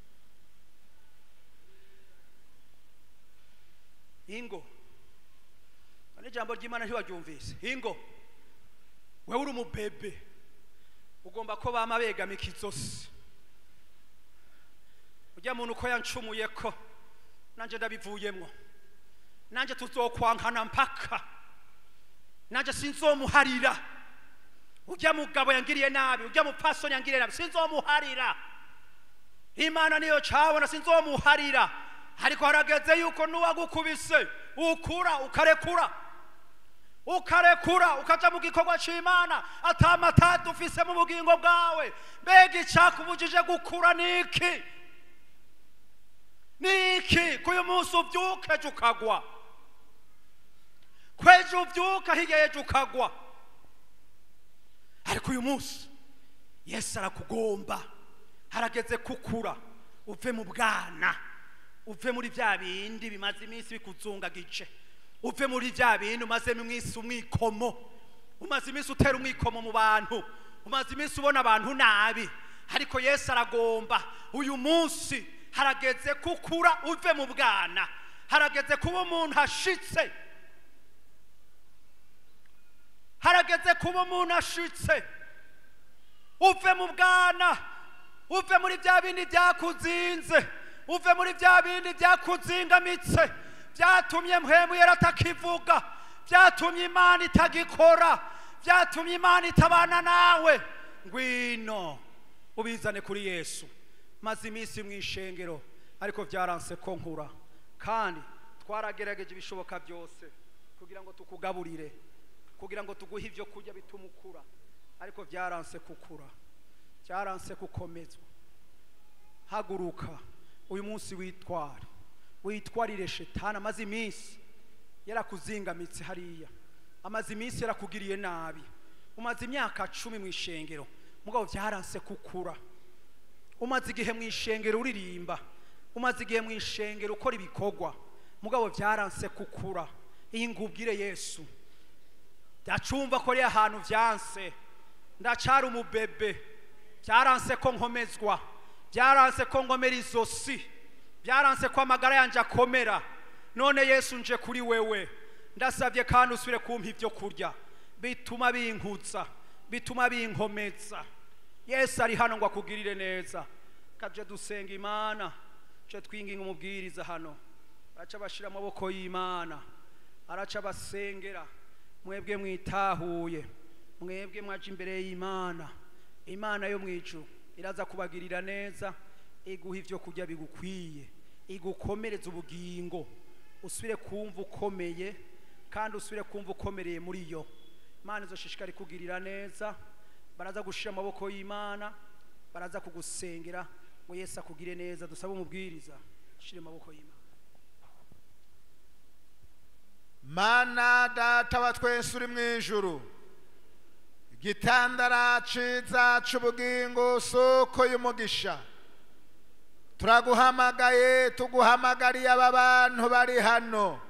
ingo none ijambo ry'imana ntiwaryumvise ingo wewe uri umubebe ugomba ko bama begamika izosi ujya muntu uko yancumuye ko nanjye ndabivuyemwo nanjye tuzokwankana mpaka nanjye sinzomuharira ujya mugabo yangiriye nabi ujya mupfasoni yangiriye nabi sinzomuharira imana niyo cabona sinzomuharira ariko harageze yuko n'uwagukubise ukura ukarekura ukarekura ukaja mu gikorwa c'imana atamatatu ufise mu bugingo bwawe mbega icakubujije gukura niki niki kuyu munsi uvyuka ejo ukagwa kwejo uvyuka hirya ejo ukagwa ariko uyu munsi yesu arakugomba harageze kukura uve mu bwana uve muri bya bindi bimaze iminsi bikuzungagije uve muri bya bintu umazemo iminsi umwikomo umaze iminsi utera umwikomo mu bantu umaze iminsi ubona abantu nabi ariko yesu aragomba uyu munsi harageze kukura uve mu bwana harageze kuba umuntu ashitse harageze kuba umuntu ashitse uve mu bwana uve muri bya bindi byakuzinze uve muri bya bindi byakuzingamitse byatumye mpemu yari atakivuga byatumye imana itagikora byatumye imana itabana nawe ngwino ubizane kuri yesu maze iminsi mu ishengero ariko byaranse ko nkura kandi twaragerageje ibishoboka byose kugira ngo tukugaburire kugira ngo tuguhe ibyo kurya bituma ukura ariko byaranse kukura byaranse gukomezwa haguruka uyu munsi witware witwarire shetani amaze iminsi yarakuzingamitse hariya amaze iminsi yarakugiriye nabi umaze imyaka cumi mu ishengero mugabo byaranse kukura umaze igihe mu ishengero uririmba umaze igihe mu ishengero ukora ibikorwa mugabo byaranse kukura iyi ngubwire yesu ndacumva ko ari ahantu byanse ndacara umubebe byaranse ko nkomezwa byaranse ko ngomera izosi byaranse ko amagara yanjye akomera none yesu nje kuri wewe ndasabye kandi usubire kumpa ibyo kurya bituma binkutsa bituma binkomeza yesu ari hano ngo akugirire neza kabyo dusenga imana tuje twinginga umubwiriza hano araca bashyira amaboko y'imana araca basengera mwebwe mwitahuye mwebwe mwaje imbere y'imana imana yo mu ijuru iraza kubagirira neza iguha ibyo kurya bigukwiye igukomereza ubugingo usubire kumva ukomeye kandi usubire kumva ukomereye muri yo imana izoshishikari kugirira neza baraza gushira amaboko y'imana baraza kugusengera ngo yesu akugire neza dusabe umubwiriza shire amaboko y'imana mana data wa twese uri mu ijuru igitandara ciza c'ubugingo soko y'umugisha turaguhamagaye tuguhamagariye aba bantu bari hano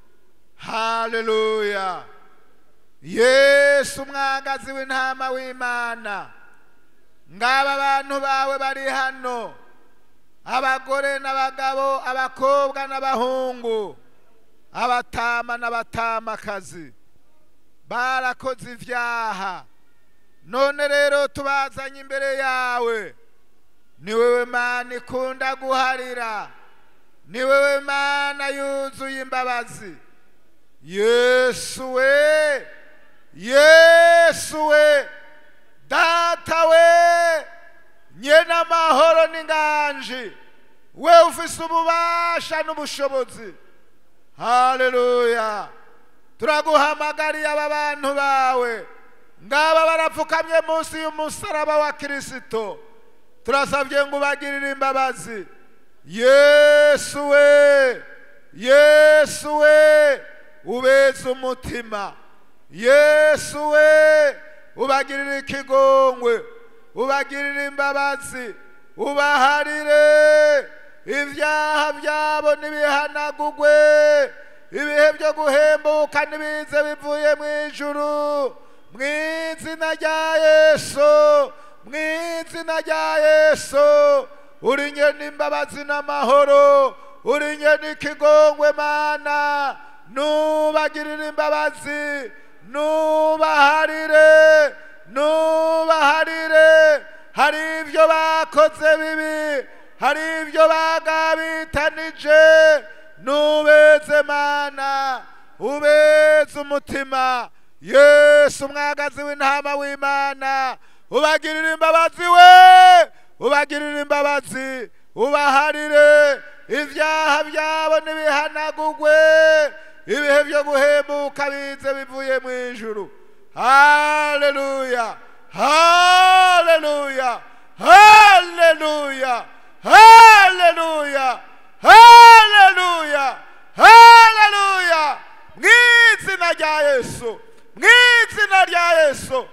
haleluya yesu umwagazi w'intama w'imana ngaba abantu bawe bari hano abagore n'abagabo abakobwa n'abahungu abatama n'abatamakazi barakoze ibyaha none rero tubazanye imbere yawe ni wewe mana ikunda guharira ni wewe mana yuzuye imbabazi yesu we yesu we data we nyene amahoro n'inganji we ufise ububasha n'ubushobozi haleluya turaguhamagariye aba bantu bawe ngaba barapfukamye munsi y'umusaraba wa kirisito turasabye ngo ubagirire imbabazi yesu we yesu we ubeze umutima yesu we ubagirire ikigongwe ubagirire imbabazi ubaharire ibyaha byabo ntibihanagugwe ibihe byo guhembuka ntibize bivuye mu ijuru mu izina rya yesu mu izina rya yesu uri nyene imbabazi n'amahoro uri nyene ikigongwe mana nubagirire imbabazi nubaharire nubaharire hari ibyo bakoze bibi hari ibyo bagabitanije nubeze mana ubeze umutima yesu umwagazi w'intama w'imana ubagirire imbabazi we ubagirire imbabazi ubaharire ibyaha byabo ntibihanagugwe ibihe byo guhembuka bize bivuye mu ijuru haleluya haleluya haleluya haleluya haleluya haleluya mu izina rya yesu mu izina rya yesu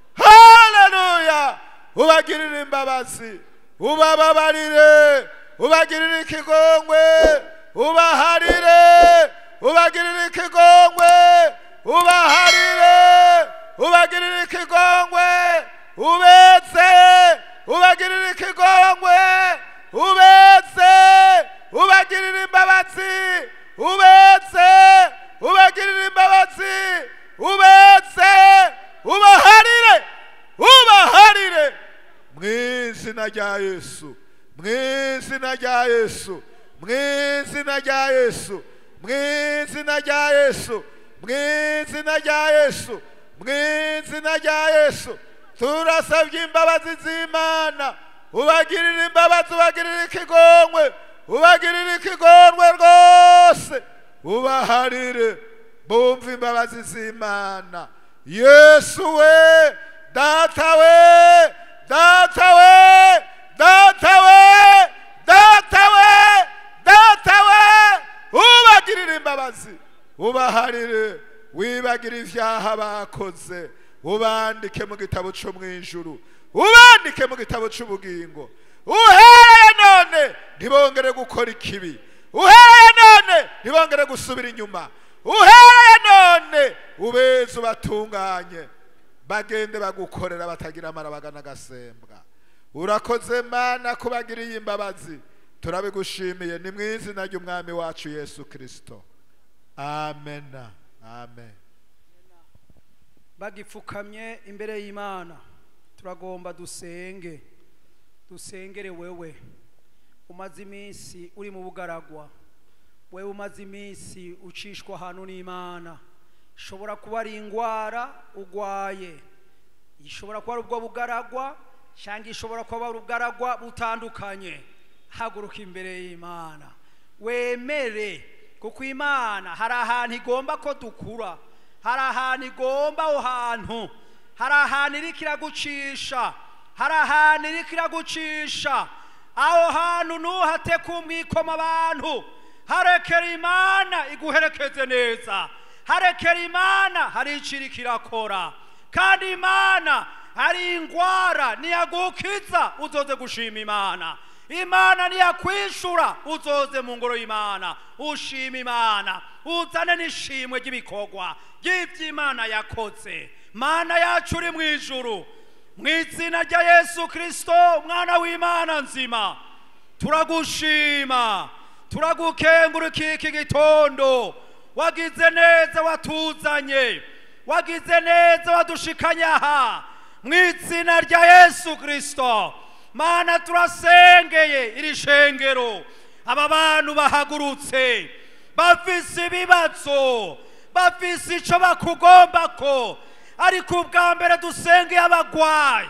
haleluya ubagirire imbabazi ubababarire ubagirire ikigongwe ubaharire ubagirire ikigongwe ubaharire ubagirire ikigongwe ubetse ubagirire ikigongwe ubetse ubagirire imbabazi ubetse ubagirire imbabazi ubetse ubaharire ubaharire mu izina rya yesu mu izina rya yesu mu izina rya yesu mu izina rya yesu mu izina rya yesu mu izina rya yesu turasabye imbabazi z'imana ubagirire imbabazi ubagirire ikigongwe ubagirire ikigongwe rwose ubaharire bumve imbabazi z'imana yesu we data we data we data we data we data we ubagirire imbabazi ubaharire wibagire ibyaha bakoze ubandike mu gitabo cyo mu ijuru ubandike mu gitabo cy'ubugingo uhereye none ntibongere gukora ikibi uhereye none ntibongere gusubira inyuma uhereye none ubeze ubatunganye bagende bagukorera batagira amarabaga n'agasembwa urakoze mana kubagiriye imbabazi turabigushimiye ni mu izina ry'umwami wacu yesu kirisito amen amen bagipfukamye imbere y'imana turagomba dusenge dusengere wewe umaze iminsi uri mu bugaragwa wewe umaze iminsi ucishwa ahantu n'imana ishobora kuba ari indwara urwaye ishobora kuba ari ubwo bugaragwa cyangwa ishobora kuba ari ubugaragwa butandukanye haguruka imbere y'imana wemere kuko imana hari ahantu igomba ko dukura hari ahantu igomba aho hantu hari ahantu iri kiragucisha hari ahantu iri kiragucisha aho hantu ntuhate kumwikoma abantu harekera imana iguherekeze neza harekera imana hari icyo iri kirakora kandi imana hari indwara niyagukiza uzoze gushima imana imana niyakwishura uzoze mu ngoro y'imana ushima imana uzane n'ishimwe ry'ibikorwa ry'iby'imana yakoze mana yacu uri mu ijuru mu izina rya yesu kirisito umwana w'imana nzima turagushima turagukengurukira iki gitondo wagize neza watuzanye wagize neza wadushikanye aha mu izina rya yesu kirisito mana turasengeye iri shengero aba bantu bahagurutse bafise ibibazo bafise icyo bakugomba ko ariko ubwa mbere dusengeye abagwayi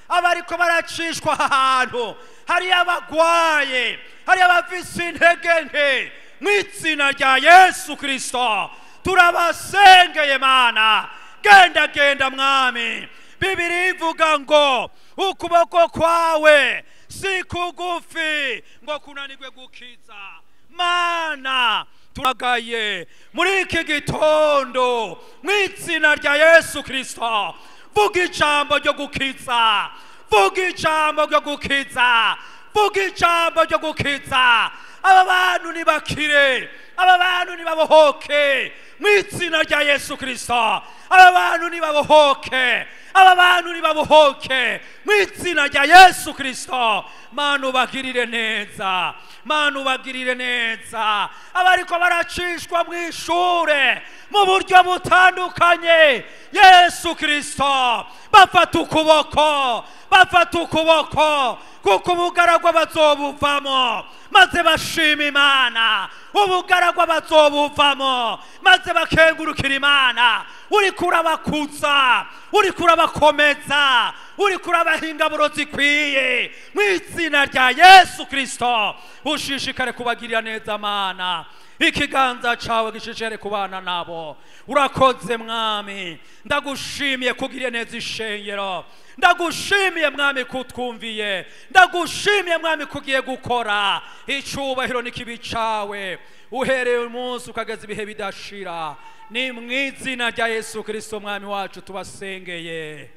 abariko baracishwa aha hantu hari abagwaye hari abafise intege nke mu izina rya yesu kirisito turabasengeye mana genda genda mwami bibiri ivuga ngo ukuboko kwawe si kugufi ngo kunanirwe gukiza mana turagaye muri iki gitondo mu izina rya yesu kirisito vuga ijambo ryo gukiza vuga ijambo ryo gukiza vuga ijambo ryo gukiza aba bantu nibakire aba bantu nibabohoke mu izina rya yesu kirisito aba bantu nibabohoke aba bantu nibabohoke mu izina rya yesu kirisito mana ubagirire neza mana ubagirire neza abariko baracishwa mu ishure mu buryo butandukanye yesu kirisito bafata ukuboko bafata ukuboko kuko ubugaragwa bazobuvamo maze bashima imana ubugaragwa bazobuvamo maze bakengurukira imana uriko urabakuza uriko urabakomeza uriko urabaha ingaburo zikwiye mu izina rya yesu kirisito ushishikare kubagirira neza mana ikiganza cawe gishishikare kubana nabo urakoze mwami ndagushimiye kugirira neza ishengero ndagushimiye mwami kutwumviye ndagushimiye mwami kugiye gukora icubahiro n'ikibi cawe uhereye umunsi ukageza ibihe bidashira ni mu izina rya yesu kirisito mwami wacu tubasengeye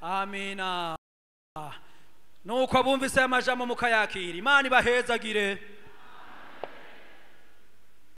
amina nuko abumvise aya majambo mukayakira imana ibahezagire